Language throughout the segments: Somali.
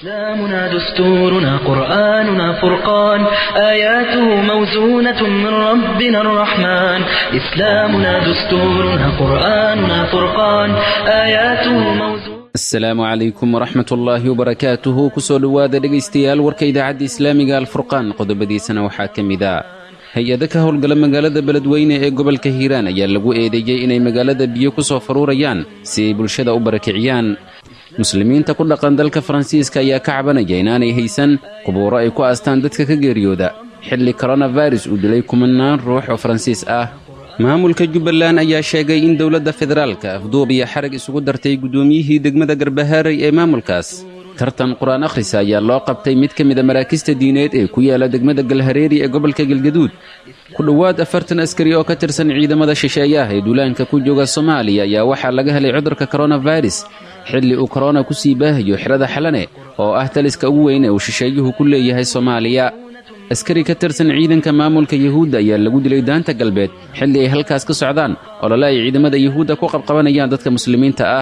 إسلامنا دستورنا قرآننا فرقان آياته موزونة من ربنا الرحمن إسلامنا دستورنا قرآننا فرقان آياته موزونة asalaamu calaykum waraxmat ullaahi wabarakaatuhu kusoo dhowaada dhegaystayaal warka idaacadda islaamiga alfurqaan qodobadiisana waxaa ka mid a hay-ado ka howlgala magaalada beledweyne ee gobolka hiiraan ayaa lagu eedeeyey inay magaalada biyo ku soo faruurayaan si ay bulshada u barakiciyaan muslimiinta ku dhaqan dalka faransiiska ayaa ka cabanaya inaanay haysan qubuuro ay ku aastaan dadka ka geeriyooda xilli koronavirus uu dilay kumanaan ruux oo faransiis ah maamulka jubbaland ayaa sheegay in dowladda federaalka afduub iyo xarag isugu dartay guddoomiyihii degmada garbahaaray ee maamulkaas tartan qur-aan akhrisa ayaa loo qabtay mid ka mida maraakista diineed ee ku yaala degmada galhareeri ee gobolka galgaduud ku dhowaad afartan askari oo ka tirsan ciidamada shisheeyaha ee duulaanka ku jooga soomaaliya ayaa waxaa laga helay cudurka koronavirus xilli uu korona ku sii baahayo xirada xalane oo ah taliska ugu weyn ee uu shisheeyuhu ku leeyahay soomaaliya askari ka tirsan ciidanka maamulka yuhuudda ayaa lagu dilay daanta galbeed xilli ay halkaas ka socdaan olole ay ciidamada yuhuudda ku qabqabanayaan dadka muslimiinta ah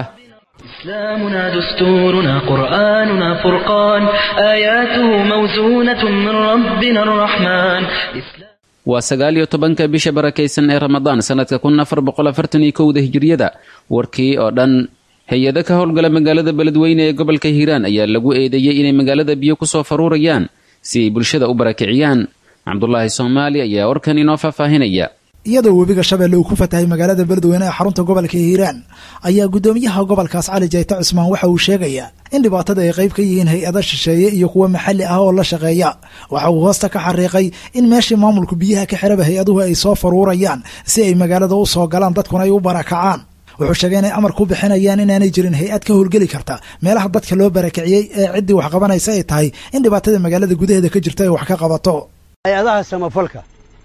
إسلامنا دستورنا قرآننا فرقان آياته موزونة من ربنا الرحمن إسلام waa sagaal iyo tobanka bisha barakaysan ee ramadaan sannadka kun afar boqol afartan iyo kowda hijiriyada warkii oo dhan hay-ado ka howlgala magaalada beledweyne ee gobolka hiiraan ayaa lagu eedeeyey inay magaalada biyo ku soo faruurayaan si ay bulshada u barakiciyaan cabdulaahi soomaali ayaa warkan inoo faahfaahinaya iyadoo webiga shabeelle uu ku fatahay magaalada beledweyne ee xarunta gobolka hiiraan ayaa guddoomiyaha gobolkaas cali jayte cusmaan waxa uu sheegayaa in dhibaatada ay qayb ka yihiin hay-ada shisheeye iyo kuwa maxalli ah oo la shaqeeya waxa uu hoosta ka xariiqay in meeshii maamulku biyaha ka xiraba hay-aduhu ay soo faruurayaan si ay magaalada u soo galaan dadkuna ay u barakacaan wuxuu sheegay inay amar ku bixinayaan inaanay jirin hay-ad ka howlgeli karta meelaha dadka loo barakiciyey ee ciddii wax qabanaysa ay tahay in dhibaatada magaalada gudaheeda ka jirta ay wax ka qabato hay-adaha samafalka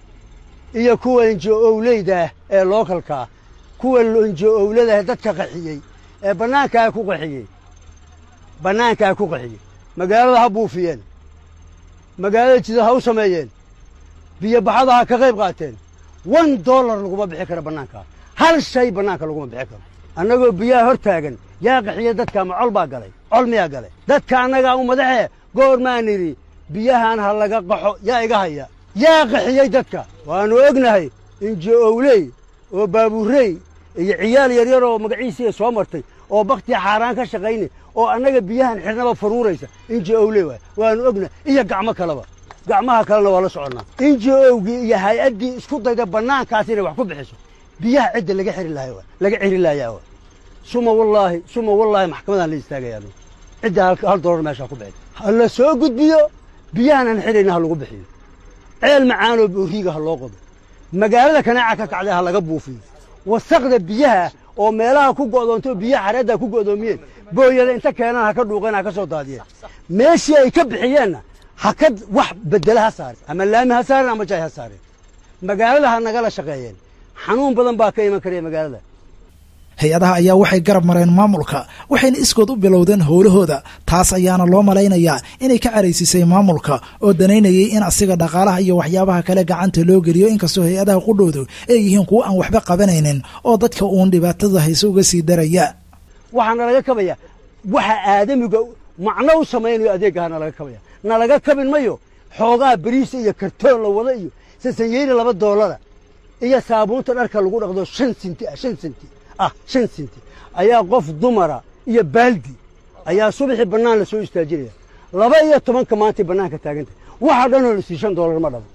iyo kuwa enjo-owleyda ah ee lookalkaa kuwa enjo-owladaah dadka qaxiyey ee bannaankaa ku qaxiyey bannaankaa ku qaxiyey magaalada ha buufiyeen magaalada jida ha u sameeyeen biyo baxada ha ka qayb qaateen one dollar laguma bixi karo bannaankaa hal shay bannaanka laguma bixi karo annagoo biyaha hor taagan yaa qaxiya dadka ma col baa galay col miyaa galay dadka annagaa u madaxee goor maan idhi biyahan ha laga qaxo yaa iga haya yaa qaxiyey dadka waannu ognahay injo-owley oo baabuurey iyo ciyaal yaryar oo magaciisiiya soo martay oo bakhtii xaaraan ka shaqayna oo annaga biyahan xidhnaba faruuraysa injo-owley waay waannu ognahay iyo gacmo kaleba gacmaha kalena waa la soconnaa injo-owgii iyo hay-addii isku dayda bannaankaas inay wax ku bixiso biyaha cidda laga xiri lahay waa laga xiri laayaa waa suma wallaahi suma wallaahi maxkamadaan la istaagayaa cidda hal dollar meeshaa ku bixin ha la soo gudbiyo biyahan aan xidhayna ha lagu bixiyo ceel macaanoo booriiga ha loo qodo magaalada kanaaca ka kacday ha laga buufiyo wasaqda biyaha oo meelaha ku go'doontoo biyaha xareedda ku go'doomiyeen booyada inta keenaan ha ka dhuuqeen ha ka soo daadiyeen meeshii ay ka bixiyeenna ha ka wax beddela ha saareen ama laami ha saareen ama jay ha saareen magaalada ha nagala shaqeeyeen xanuun badan baa ka iman karaya magaalada hay-adaha ayaa waxay garab mareen maamulka waxayna iskood u bilowdeen howlahooda taas ayaana loo malaynayaa inay ka caraysisay maamulka oo danaynayay in asiga dhaqaalaha iyo waxyaabaha kale gacanta loo geliyo inkastoo hay-adaha qudhoodu ay yihiin kuwo aan waxba qabanaynin oo dadka uun dhibaatada hayse uga sii daraya waxaa nalaga kabaya waxa aadamiga macno u samaynayo adeegaha nalaga kabaya nalaga kabin mayo xoogaa beriisa iyo kartoon la wado iyo sasanyeeri laba doolara iyo saabuunta dharka lagu dhaqdo shan sinti ah shan sinti ah shan sinti ayaa qof dumara iyo baaldi ayaa subaxii bannaan la soo istaajinaya laba iyo tobanka maantay bannaanka taagantay waxa dhanoo la sii shan doolar ma dhabo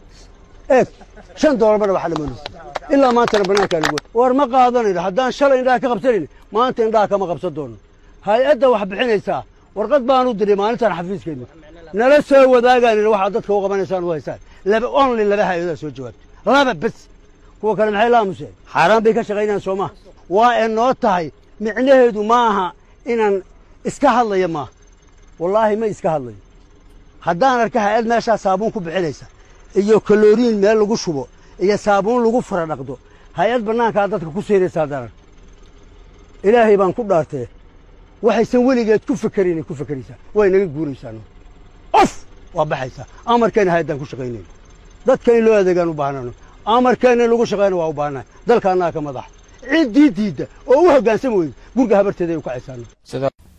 eeg shan doolar ma dhabo waxa dhamoo la sii ilaa maantana bannaankaa lagu war ma qaadanayno haddaan shalay indhaha ka qabsanayno maanta indhaha kama qabsan doono hay-adda wax bixinaysaa warqad baan u diray maalintan xafiiskeenna nala soo wadaagaan waxaad dadka u qabanaysaan u haysaan laba only laba hay-adaa soo jawaabtay laba bes kuwa kale maxay la aamuseen xaaraan bay ka shaqaynayaan soo maha waa ee noo tahay micnaheedu ma aha inaan iska hadlayo maaha wallaahi ma iska hadlayo haddaan arka hay-ad meeshaa saabuun ku bixinaysa iyo kaloriin meel lagu shubo iyo saabuun lagu fara dhaqdo hay-ad bannaankaa dadka ku siiraysa haddaan arka ilaahay baan ku dhaartee waxaysan weligeed ku fakerinay ku fakeraysaa way naga guuraysaano of waa baxaysaa amarkeena hay-addaan ku shaqaynayno dadka in loo adeegaan u baahnano amarkeena in lagu shaqayna waa u baahnahay dalka annaga ka madaxa ciddii diidda oo u hoggaansami weyda gurga habarteeda ay u kacaysaano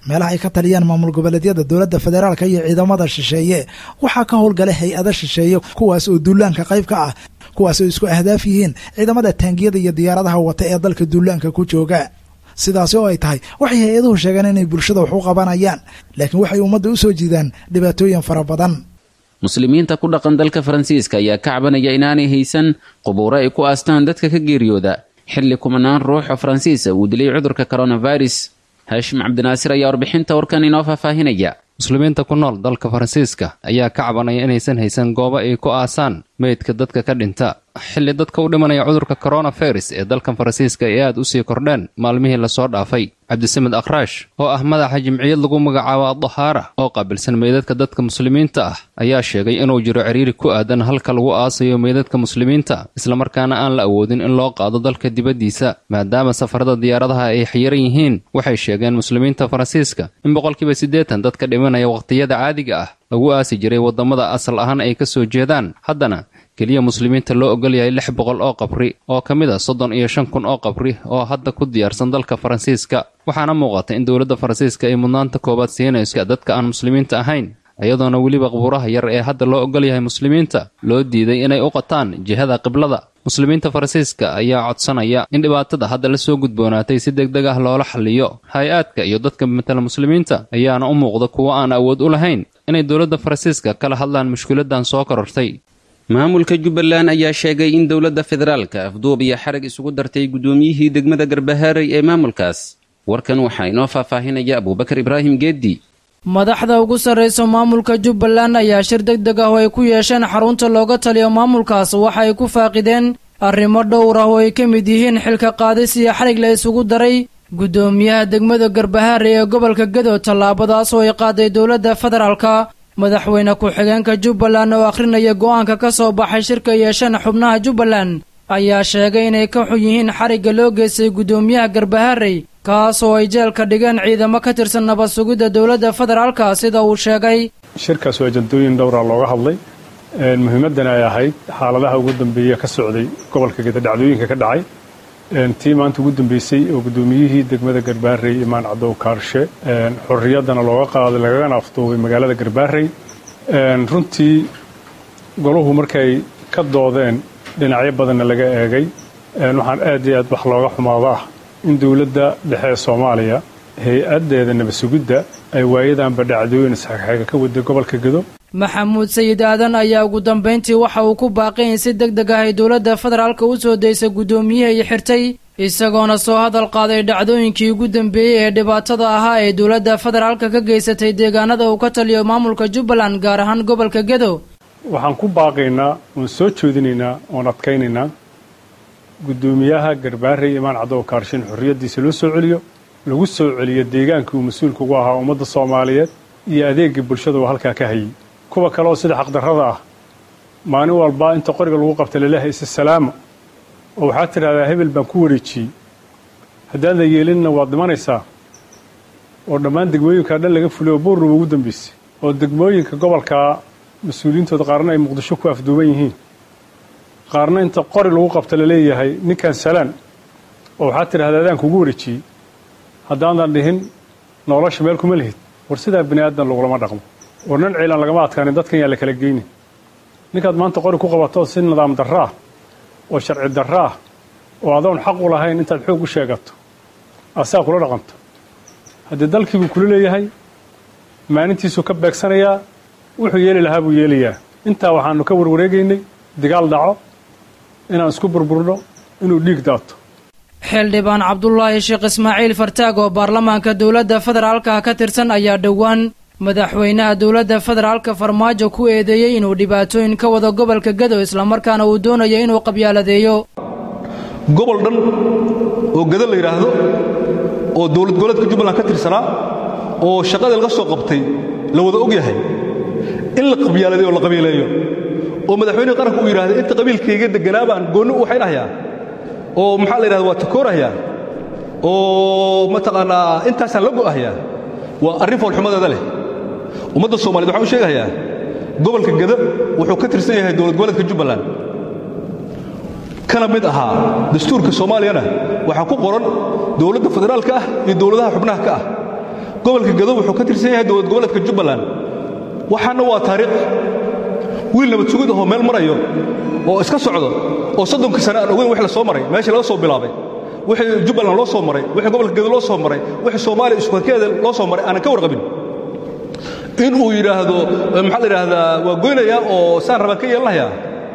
meelaha ay ka taliyaan maamul goboleedyada dowladda federaalka iyo ciidamada shisheeye waxaa ka howlgala hay-ada shisheeye kuwaas oo duulaanka qayb ka ah kuwaas oo isku ahdaaf yihiin ciidamada taangiyada iyo diyaaradaha wata ee dalka duulaanka ku jooga sidaasi oo ay tahay waxay hay-aduhu sheegeen inay bulshada wax u qabanayaan laakiin waxay ummadda u soo jiidaan dhibaatooyin fara badan muslimiinta ku dhaqan dalka faransiiska ayaa ka cabanaya inaanay haysan qubuuro ay ku aastaan dadka ka geeriyooda xilli kumanaan ruux oo faransiisa uu dilay cudurka coronavirus haashim cabdinaasir ayaa warbixinta warkan inoo faahfaahinaya muslimiinta ku nool dalka faransiiska ayaa ka cabanaya inaysan haysan goobo ay ku aasaan meydka dadka ka dhinta xilli dadka u dhimanaya cudurka coronavirus ee dalkan faransiiska ay aad u sii kordheen maalmihii lasoo dhaafay cabdisamed akhraash oo ah madaxa jimciyad lagu magacaabo adahaara oo qaabilsan meydadka dadka muslimiinta ah ayaa sheegay inuu jiro ciriiri ku aadan halka lagu aasayo meydadka muslimiinta islamarkaana aan la awoodin in loo qaado dalka dibaddiisa maadaama safarada diyaaradaha ay xayiran yihiin waxay sheegeen muslimiinta faransiiska in boqolkiiba siddeetan dadka dhimanaya wakhtiyada caadiga ah lagu aasi jiray waddamada asal ahaan ay ka soo jeedaan haddana keliya muslimiinta loo ogol yahay lix boqol oo qabri oo ka mid a soddon iyo shan kun oo qabri oo hadda ku diyaarsan dalka faransiiska waxaana muuqata in dowladda faransiiska ay mudnaanta koowaad siinayso dadka aan muslimiinta ahayn iyadoona weliba qabuuraha yar ee hadda loo ogol yahay muslimiinta loo diiday inay u qataan jihada qiblada muslimiinta faransiiska ayaa codsanaya in dhibaatada hadda la soo gudboonaatay si deg deg ah loola xalliyo hay-aadka iyo dadka matala muslimiinta ayaana u muuqda kuwo aan awood u lahayn inay dowladda faransiiska kala hadlaan mushkiladan soo korortay maamulka jubbaland ayaa sheegay in dowladda federaalka afduub iyo xarag isugu dartay guddoomiyihii degmada garbahaaray ee maamulkaas warkan waxaa inoo faahfaahinaya abuubakar ibraahim geeddi madaxda ugu sarraysa maamulka jubbaland ayaa shir deg deg ah oo ay ku yeesheen xarunta looga taliyo maamulkaas waxa ay ku faaqideen arrimo dhowr ah oo ay ka mid yihiin xilka qaadis iyo xarig la isugu daray guddoomiyaha degmada garbahaare ee gobolka gedo tallaabadaas oo ay qaaday dowladda federaalka madaxweyne ku-xigeenka jubbaland oo akhrinaya go'aanka ka soo baxay shirka yeesheen xubnaha jubbaland ayaa sheegay inay ka xun yihiin xarigga loo geystay guddoomiyaha garbaharey kaas oo ay jeelka dhigeen ciidamo ka tirsan nabad sugidda dowladda federaalka sida uu sheegay shirkaas waa jadooyin dhowra looga hadlay muhiimaddana ay ahayd xaaladaha ugu dambeeya ka socday gobolka geda dhacdooyinka ka dhacay tii maanta ugu dambeysay oo guddoomiyihii degmada garbaarey imaan cadow kaarshe xorriyaddana looga qaaday lagagana afduubay magaalada garbaarey runtii goluhu markay ka doodeen dhinacyo badanna laga eegay waxaan aad iyo aad wax looga xumaado ah in dowladda dhexe ee soomaaliya hay-addeeda nabadsugidda ay waayadanba dhacdooyin isxagxaga ka waday gobolka gedo maxamuud sayid aadan ayaa ugu dambayntii waxa uu ku baaqay in si deg deg ah ay dowladda federaalka u soo daysay guddoomiyihi xirtay isagoona soo hadal qaaday dhacdooyinkii ugu dambeeyey ee dhibaatada ahaa ee dowladda federaalka ka geysatay deegaanada uu ka taliyo maamulka jubbaland gaar ahaan gobolka gedo waxaan ku baaqaynaa oon soo joodinaynaa oon adkaynaynaa guddoomiyaha garbaarey imaan cadow kaarshin xorriyaddiisa loo soo celiyo lagu soo celiyo deegaankii uu mas-uulka ugu ahaa ummadda soomaaliyeed iyo adeegii bulshada uu halkaa ka hayay kuwa kale oo sida xaqdarrada ah maalin walba inta qoriga lagu qabta laleehay isa salaama oo waxaad tidhahdaa hebel baan ku wareejiyey haddaan la yeelinna waad dhimanaysaa oo dhammaan degmooyinkaa dhan laga fulay oo buurruba ugu dambaysay oo degmooyinka gobolkaa mas-uuliyiintooda qaarna ay muqdisho ku afduuban yihiin qaarna inta qori lagu qabta laleeyahay ninkan salaan oo waxaad tidhahdaa adaan kugu wareejiyey haddaanan dhihin nolosha meel kuma lihid war sidaa bini aadan lagulama dhaqmo war nan ciilan lagama adkaanin dadkan yaa la kala geynin ninkaad maanta qori ku qabato si nidaam darro ah oo sharci darro ah oo adoon xaq u lahayn intaad xoog u sheegato asaa kula dhaqanto haddii dalkiibuu kula leeyahay maalintiisuu ka beegsanayaa wuxuu yeeli lahaa buu yeelayaa intaa waxaannu ka warwareegaynay digaal dhaco inaan isku burburno inuu dhiig daato xildhibaan cabdulaahi sheekh ismaaciil fartaag oo baarlamaanka dowladda federaalka ka tirsan ayaa dhowaan madaxweynaha dowladda federaalka farmaajo ku eedeeyey inuu dhibaatooyin ka wado gobolka gedo islamarkaana uu doonayo inuu qabyaaladeeyo gobol dhan oo gado la yidhaahdo oo dowlad goboleedka jubbaland ka tirsanaa oo shaqadii laga soo qabtay la wada og yahay in la qabyaaladeeyo oo la qabiileeyo oo madaxweynihi qaranku uu yidhahda inta qabiilkayga deganaa baan goonni u waxaynahayaa oo maxaa la yidhahda waa takoorahayaa oo mataqaannaa intaasaan la go'ahayaa waa arrin foolxumadeeda leh ummadda soomaaliyed waxaan u sheegahayaa gobolka gada wuxuu ka tirsan yahay dowlad goboleedka jubbaland kana mid ahaa dastuurka soomaaliyana waxaa ku qoran dowladda federaalka ah iyo dowladaha xubnaha ka ah gobolka gado wuxuu ka tirsan yahay dowlad goboleedka jubbaland waxaana waa taariikh wiil nabad sugid ahoo meel marayo oo iska socdo oo soddonkii sane aan ogeyn wix la soo maray meeshii laga soo bilaabay wixii jubbaland loo soo maray wixii gobolka gado loo soo maray wixii soomaaliya iskuharkeeda loo soo maray aanan ka warqabin inuu yidhaahdo maxaa la yidhaahdaa waa goynayaa oo saan rabaan ka yeelanayaa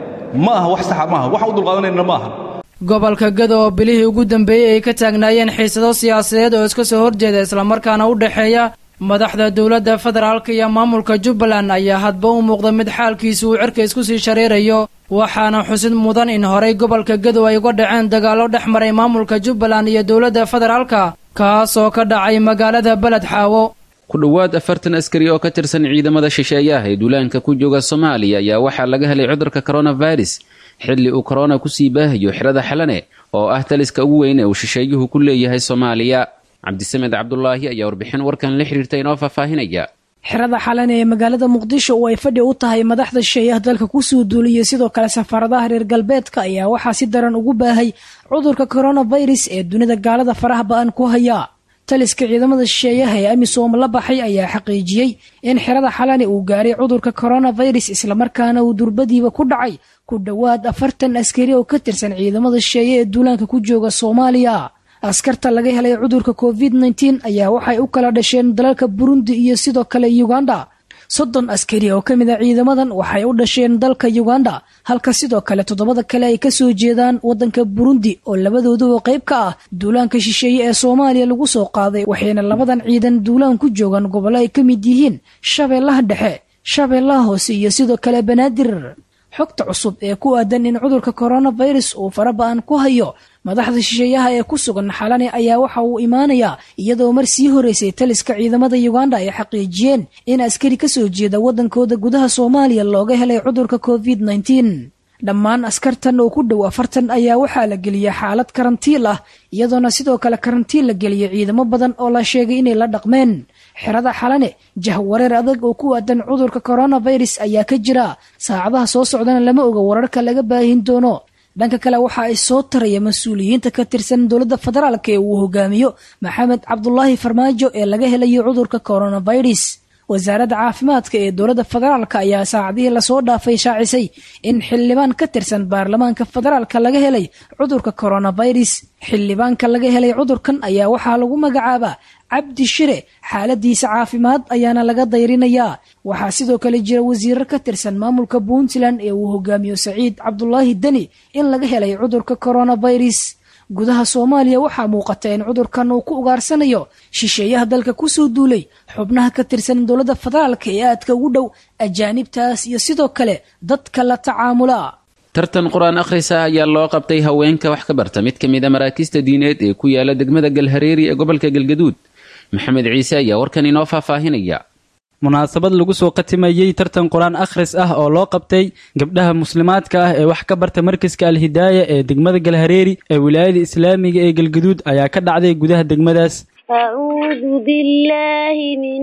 ma aha wax saxa maaha waxaan u dulqaadanayna ma aha gobolka gado oo bilihii ugu dambeeyey ay ka taagnaayeen xiisado siyaasadeed oo iska soo horjeeda islamarkaana u dhexeeya madaxda dowladda federaalka iyo maamulka jubbaland ayaa hadba u muuqda mid xaalkiisu uu cirka isku sii shareerayo waxaana xusid mudan in horey gobolka gado ay uga dhaceen dagaallo dhex maray maamulka jubbaland iyo dowladda federaalka kaasoo ka dhacay magaalada beled xaawo ku dhowaad afartan askari oo ka tirsan ciidamada shisheeyaha ee duulaanka ku jooga soomaaliya ayaa waxaa laga helay cudurka coronavirus xilli uu korona kusii baahayo xirada xalane oo ah taliska ugu weyn ee uu shisheeyuhu ku leeyahay soomaaliya cabdisamed cabdulaahi ayaa warbixin warkan la xidhiirta inoo faahfaahinaya xerada xalane ee magaalada muqdisho oo ay fadhi u tahay madaxda shisheeyaha dalka kusoo duuliyay sidoo kale safaaradaha reer galbeedka ayaa waxaa si daran ugu baahay cudurka coronavirus ee dunida gaalada faraha ba-an ku haya taliska ciidamada shisheeyaha ee amisom la baxay ayaa xaqiijiyey in xerada xalane uu gaaray cudurka coronavirus islamarkaana uu durbadiiba ku dhacay ku dhowaad afartan askari oo ka tirsan ciidamada shisheeye ee duulaanka ku jooga soomaaliya askarta laga helay cudurka covid nteen ayaa waxay u kala dhasheen dalalka burundi iyo sidoo kale uganda soddon askari oo ka mid a ciidamadan waxay u dhasheen dalka uganda halka sidoo kale toddobada kale ay kasoo jeedaan waddanka burundi oo labadooduba qayb ka ah duulaanka shisheeye ee soomaaliya lagu soo qaaday waxayna labadan ciidan duulaan ku joogaan gobollo ay ka mid yihiin shabeellaha dhexe shabeellaha hoose iyo sidoo kale banaadir xogta cusub ee ku aadan in cudurka coronavirus uu faraba-an ku hayo madaxda shisheeyaha ee ku sugan xalane ayaa waxa uu imaanayaa iyadoo mar sii horeysay taliska ciidamada uganda ay xaqiijiyeen in askari kasoo jeeda waddankooda gudaha soomaaliya looga helay cudurka covid nteen dhammaan askartan oo ku dhow afartan ayaa waxaa la geliyay xaalad karantiil ah iyadoona sidoo kale karantiin la geliyay ciidamo badan oo la sheegay inay la dhaqmeen xerada xalane jahwareer adag oo ku aadan cudurka coronavirus ayaa ka jira saacadaha soo socdana lama oga wararka laga baahin doono dhanka kale waxa ay soo taraya mas-uuliyiinta ka tirsan dowladda federaalk ee uu hogaamiyo maxamed cabdulaahi farmaajo ee laga helayo cudurka coronavirus wasaaradda caafimaadka ee dowladda federaalk ayaa saacadihii lasoo dhaafay shaacisay in xildhibaan ka tirsan baarlamaanka federaalka laga helay cudurka coronavirus xildhibaanka laga helay cudurkan ayaa waxaa lagu magacaabaa cabdi shire xaaladiisa caafimaad ayaana laga dayrinayaa waxaa sidoo kale jira wasiirar ka tirsan maamulka puntland ee uu hogaamiyo saciid cabdulaahi deni in laga helay cudurka coronavirus gudaha soomaaliya waxaa muuqata in cudurkan uu ku ugaarsanayo shisheeyaha dalka kusoo duulay xubnaha ka tirsan dowladda federaalka ee aadka ugu dhow ajaanibtaas iyo sidoo kale dadka la tacaamula tartan qur-aan akhrisa ayaa loo qabtay haweenka wax ka barta mid ka mid a maraakiista diineed ee ku yaala degmada galhareeri ee gobolka galgaduud maxamed ciise ayaa warkan inoo faahfaahinaya munaasabad lagu soo khatimayey tartan qur-aan akhris ah oo loo qabtay gabdhaha muslimaadka ah ee wax ka barta markaska alhidaaya ee degmada galhareeri ee wilaayada islaamiga ee galgaduud ayaa ka dhacday gudaha degmadaas أعوذ بالله من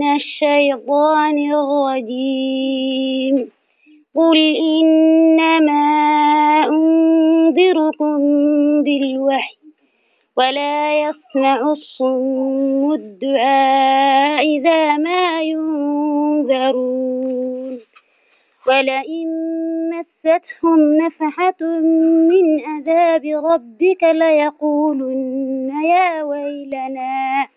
الشيطان الرجيم قل إنما أنذركم بالوحي ولا يسمع الصم الدعاء إذا ما ينذرون ولئن مستهم نفحة من عذاب ربك ليقولن يا ويلنا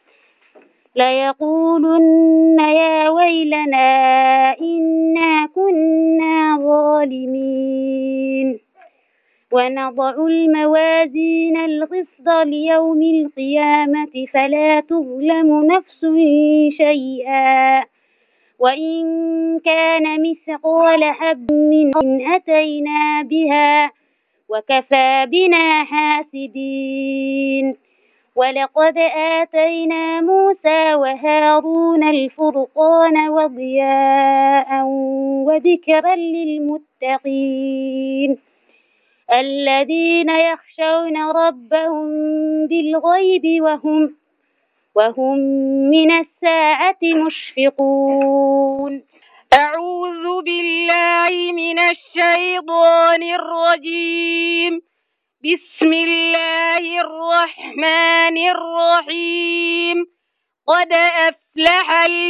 ليقولن يا ويلنا إنا كنا ظالمين ونضع الموازين القسط ليوم القيامة فلا تظلم نفس شيئا وإن كان مثقال حب من أتينا بها وكفى بنا حاسدين ولقد آتينا موسى وهارون الفرقان وضياء وذكرا للمتقين الذين يخشون ربهم بالغيب وهم وهم من الساعة مشفقون أعوذ بالله من الشيطان الرجيم بسم الله الرحمن الرحيم قد أفلح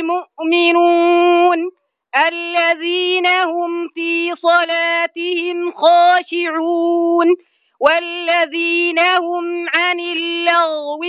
المؤمنون الذين هم في صلاتهم خاشعون والذين هم عن اللغو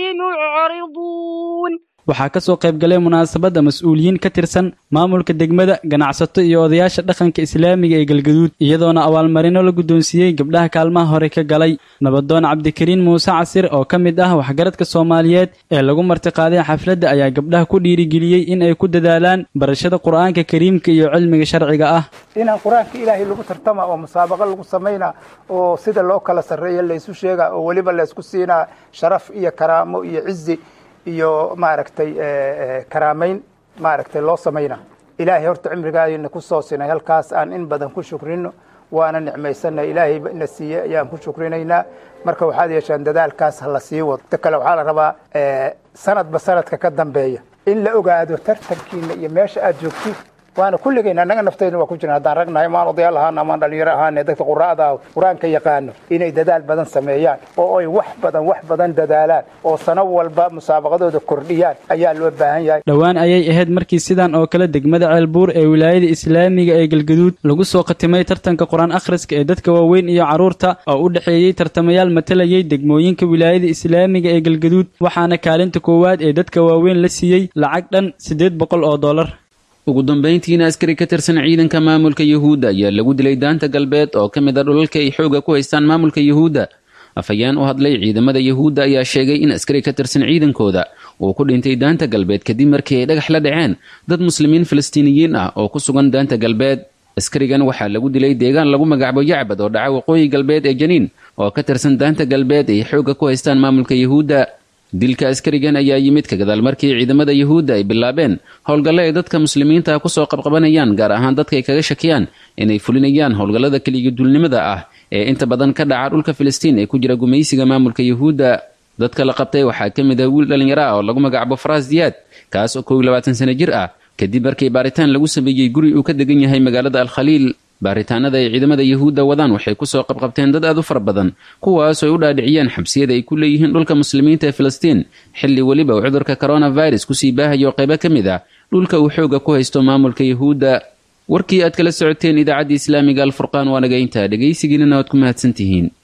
معرضون waxaa ka soo qayb galay munaasabadda mas-uuliyiin ka tirsan maamulka degmada ganacsato iyo odayaasha dhaqanka islaamiga ee galgaduud iyadoona abaalmarino la guddoonsiiyey gabdhaha kaalmaha hore ka galay nabadoon cabdikariin muuse casir oo ka mid ah waxgaradka soomaaliyeed ee lagu martiqaaday xafladda ayaa gabdhaha ku dhiirigeliyey in ay ku dadaalaan barashada qur'aanka kariimka iyo cilmiga sharciga ah inaan qur-aanka ilaahay lagu tartama oo musaabaqo lagu samaynaa oo sida loo kala sarreeya laysu sheegaa oo weliba laysku siinaa sharaf iyo karaamo iyo cizi iyo maaragtay karaamayn maaragtay loo samayna ilaahay horta cimrigaadina ku soo sinay halkaas aan in badan ku shukrino waana nicmaysanay ilaahay ina siiyey ayaan ku shukrinaynaa marka waxaad yeeshaan dadaalkaas ha la sii wado ta kale waxaa la rabaa sanadba sanadka ka dambeeya in la ogaado tartankiina iyo meesha aad joogtid waana kulligayna annaga naftayna waa ku jirna haddaan ragnahay maan odayaal ahaana amaan dhalinyaro ahaane dadka quraa'da qur-aanka yaqaano inay dadaal badan sameeyaan oo ay wax badan wax badan dadaalaan oo sano walba musaabaqadooda kordhiyaan ayaa loo baahan yahay dhowaan ayay ahayd markii sidan oo kale degmada ceelbuur ee wilaayada islaamiga ee galgaduud lagu soo khatimay tartanka qur-aan akhriska ee dadka waaweyn iyo carruurta oo u dhexeeyey tartamayaal matalayay degmooyinka wilaayada islaamiga ee galgaduud waxaana kaalinta koowaad ee dadka waaweyn la siiyey lacag dhan siddeed boqol oo dollar ugu dambayntiina askari ka tirsan ciidanka maamulka yuhuudda ayaa lagu dilay daanta galbeed oo ka mid a dhulalka ay xooga ku haystaan maamulka yuhuudda afhayeen u hadlay ciidamada yuhuudda ayaa sheegay in askari ka tirsan ciidankooda uu ku dhintay daanta galbeed kadib markii ay dhagax la dhaceen dad muslimiin falastiiniyiin ah oo ku sugan daanta galbeed askarigan waxaa lagu dilay deegaan lagu magacaabo yacbad oo dhaca waqooyi galbeed ee janiin oo ka tirsan daanta galbeed ay xooga ku haystaan maamulka yuhuudda dilka askarigan ayaa yimid ka gadaal markii ciidamada yuhuudda ay bilaabeen howlgalle ay dadka muslimiinta kusoo qabqabanayaan gaar ahaan dadka ay kaga shakiyaan inay fulinayaan howlgallada keliyaduulnimada ah ee inta badan ka dhaca dhulka filistiin ee ku jira gumaysiga maamulka yuhuudda dadka la qabtay waxaa ka mid ah wiil dhallinyaro ah oo lagu magacaabo faraas diyaad kaas oo kow iyo labaatan sano jir ah kadib markii baaritaan lagu sameeyey guri uu ka degan yahay magaalada alkhaliil baaritaanada ay ciidamada yuhuudda wadaan waxay kusoo qabqabteen dad aad u fara badan kuwaas ay u dhaadhiciyeen xabsiyada ay ku leeyihiin dhulka muslimiinta ee filistiin xilli weliba uu cudurka coronavirus kusii baahayo qaybo ka mid ah dhulka uu xooga ku haysto maamulka yuhuudda warkii aad kala socoteen idaacaddii islaamiga alfurqaan waa naga intaa dhegaysigiinana waad ku mahadsantihiin